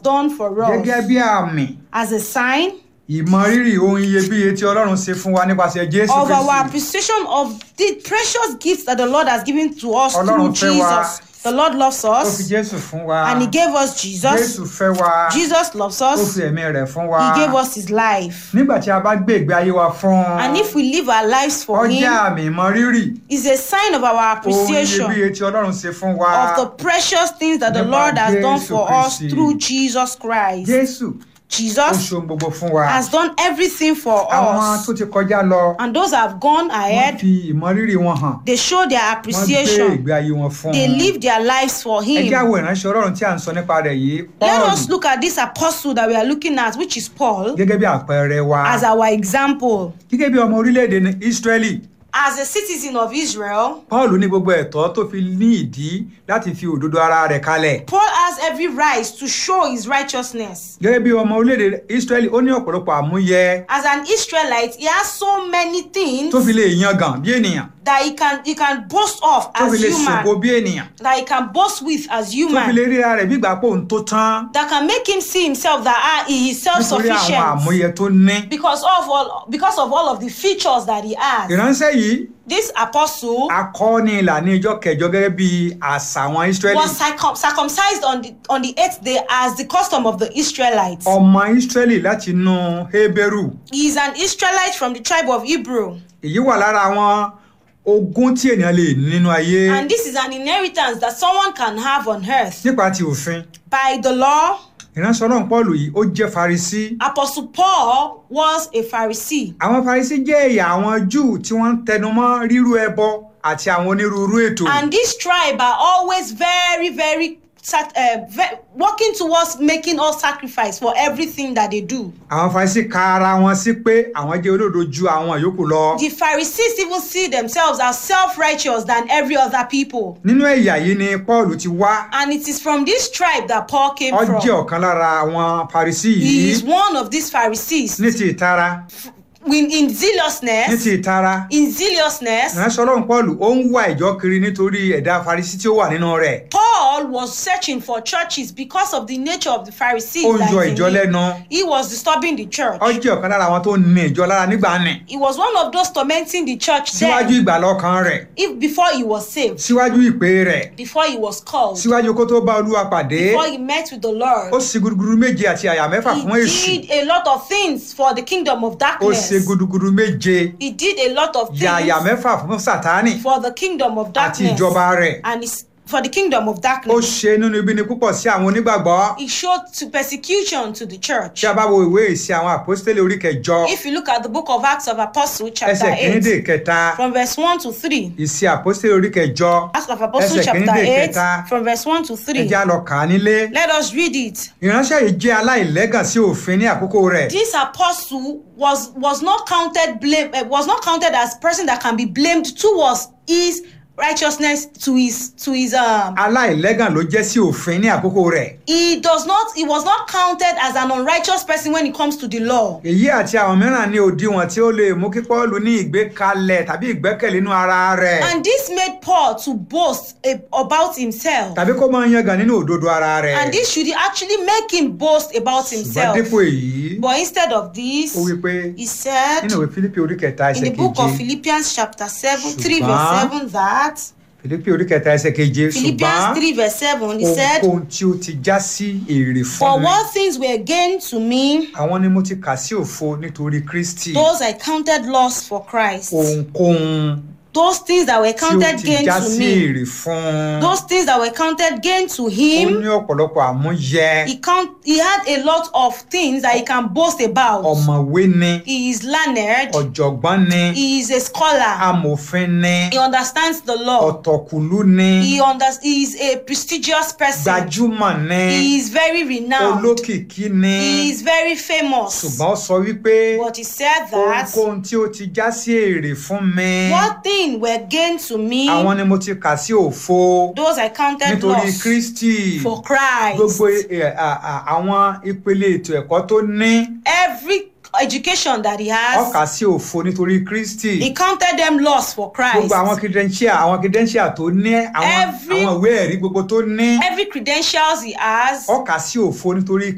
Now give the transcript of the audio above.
done for gẹ́gẹ́ us bí àmì as a sign ìmọrírì ohun iyebíye tí ọlọ́run ṣe fún wa nípasẹ̀ jésù of our kristi appreciation of the precious gifts that the Lord has given to us Ọlọ́run through fẹ́ wa. Jesus. The Lord loves ó fi us jésù fún wa and He gave us jésù Jesus. fẹ́ wa Jesus loves ó us. fi ẹ̀mí rẹ̀ fún wa He gave us His life. nígbà tí a bá gbé ìgbé ayé wa fún un And if we live our lives for ọjà Him, àmì ìmọrírì is a sign of our ohun appreciation iyebíye tí ọlọ́run ṣe fún wa of the precious things that the Nípa Lord has done Jésù for us Kristi. through Jesus Christ. jésù ó Jesus ṣohun gbogbo fún wa has done everything for àwọn us. tó ti kọjá lọ And those that have gone wọ́n ahead, fi ìmọrírì wọn hàn they show their wọ́n gbé appreciation. ìgbé ayé wọn fún They un live their lives for ẹ Him. jẹ́ àwọn ìránṣẹ́ ọlọ́run tí à ń sọ nípa rẹ̀ yìí Let paul us look at this apostle that we are looking at, which is Paul, gẹ́gẹ́ bí àpẹẹrẹ wa as our example. gẹ́gẹ́ bí ọmọ orílẹ̀-èdè ní israeli As a citizen of Israel, paul ní gbogbo ẹ̀tọ́ tó fi ní ìdí láti fi òdodo ara rẹ̀ kalẹ̀ Paul has every right to show his righteousness. gẹ́gẹ́ bí ọmọ orílẹ̀-èdè israeli ó ní ọ̀pọ̀lọpọ̀ àmúyẹ As an Israelite, he has so many things tó fi lè yangàn bí ènìyàn that he can he can boast of tó as fi lè ṣògo human, bí ènìyàn that he can boast with as tó fi lè human, ríra rẹ̀ bí ìgbà pé òun tó tán that can make him see himself that ah, he is nítorí àwọn self-sufficient àmúyẹ tó ní. because of all because of all of the features that he has. ìránṣẹ́ yìí This apostle akọni ìlànà ìjọ kẹjọ gẹ́gẹ́ bí àṣà àwọn israeli was circum- circumcised on the on the eighth day as the custom of the Israelites. ọmọ israeli láti inú heberu He is an Israelite from the tribe of Hebrew, èyí wà lára àwọn ogún tí ènìyàn lè ní nínú ayé and this is an inheritance that someone can have on earth nípa ti òfin by the law. ìránṣẹ́ ọlọ́run paul yìí ó jẹ́ farisi Apostle Paul was a Pharisee. àwọn farisi jẹ́ ẹ̀yà àwọn júù tí wọ́n ń tẹnumọ́ rírú ẹbọ àti àwọn onírúurú ètò And this tribe are always very, very, sac- uh, ve- working towards making all sacrifice for everything that they do. àwọn farisi ka ara wọn sí pé àwọn jẹ́ olódo ju àwọn yòókù lọ The Pharisees even see themselves as self-righteous than every other people. nínú ẹ̀yà yìí ni paul ti wá And it is from this tribe that Paul came ó jẹ́ from. ọ̀kan lára àwọn farisi He yìí is one of these Pharisees. ní ti ìtara In, in ní zealousness, ti ìtara in zealousness, ìránṣẹ́ ọlọ́run paul ó ń wá ìjọ kiri nítorí ẹ̀dá farisi tí ó wà nínú rẹ̀ Paul was searching for churches because of the nature of the Pharisees. ó ń that yọ is in ìjọ him. lẹ́nu He was disturbing the church. ó jẹ́ ọ̀kan lára àwọn tó ní ìjọ lára nígbà nì He was one of those tormenting the church síwájú then, ìgbàlọ́kàn rẹ̀ if before he was saved, síwájú ìpè rẹ̀ before he was called, síwájú kó tó bá olúwa pàdé before he met with the ó Lord. sì gúdúgúdú méje àti àyà mẹ́fà fún èṣù He did a lot of things for the kingdom of ó darkness. ṣe gúdúgúdú méje He did a lot of yàyà things mẹ́fà fún sátánì for the kingdom of àti darkness ìjọba rẹ̀ and his, for the kingdom of ó darkness. ṣe nínú ibi ni púpọ̀ sí àwọn onígbàgbọ́ He showed to persecution to the church. tí a bá wo ìwé ìsìn àwọn àpọ́stélì orí kẹjọ If you look at the book of Acts of Apostles, chapter ẹsẹ̀ kìíní dé 8, kẹta from verse 1 to 3. ìsìn àpọ́stélì orí kẹjọ Acts of Apostles, ẹsẹ̀ kìíní chapter dé 8, kẹta from verse 1 to 3. ẹjẹ́ á lọ kà á nílé Let us read it. ìránṣẹ́ yìí jẹ́ aláìlẹ́gàn sí òfin ní àkókò rẹ̀ This apostle was was not counted blame uh, was not counted as person that can be blamed towards his righteousness to his to his um aláìlẹ́gàn ló jẹ́ sí òfin ní àkókò rẹ̀ he does not he was not counted as an unrighteous person when it comes to the law èyí àti àwọn mìíràn ní òdiwọ̀n tí ó lè mú kí Pọ́ọ̀lù ní ìgbékalẹ̀ tàbí ìgbẹ́kẹ̀lé nínú ara rẹ̀ and this made paul to boast a, about himself tàbí kó máa yangàn nínú òdodo ara rẹ̀ and this should actually make him boast about ṣùgbọ́n himself dípò èyí but instead of this ó wí pé he said nínú ìwé Fílípì orí kẹta in ẹsẹ̀ the book of keje philippians chapter 7 3 verse Ṣùgbọ́n- 7 that Fílípì orí kẹta ẹsẹ̀ keje philippians ṣùgbọ́n 3 verse 7 he said ohunkóhun tí ó ti já sí èrè For fún mi what things were gained to me, àwọn ni mo ti kà sí òfo nítorí Kristi those I counted loss for Christ. ohunkóhun Those things that were tí ó counted ti gain já to sí me, èrè fún those things that were counted gain to ó him, ní ọ̀pọ̀lọpọ̀ àmúyẹ he count he had a lot of things that he can boast about. ọ̀mọ̀wé ni He is learned, ọ̀jọ̀gbọ́n ni he is a scholar, amòfin ni he understands the law, ọ̀tọ̀kùlú ni he under, he is a prestigious person, gbajúmọ̀ ni he is very renowned, olókìkí ni he is very famous. ṣùgbọ́n ó sọ wípé But he said that ohunkóhun tí ó ti já sí èrè fún mi what thing were gained to me, àwọn ni mo ti kà sí òfo those I counted nítorí loss. Kristi for Christ. gbogbo ẹ, à- à- àwọn ìpele ètò ẹ̀kọ́ tó ní Every education that he ó has, kà sí òfo nítorí Kristi he counted them loss for Christ. gbogbo àwọn credential àwọn credential tó ní àwọn Every- àwọn ìwé ẹ̀rí gbogbo tó ní Every credentials he has, ó kà sí òfo nítorí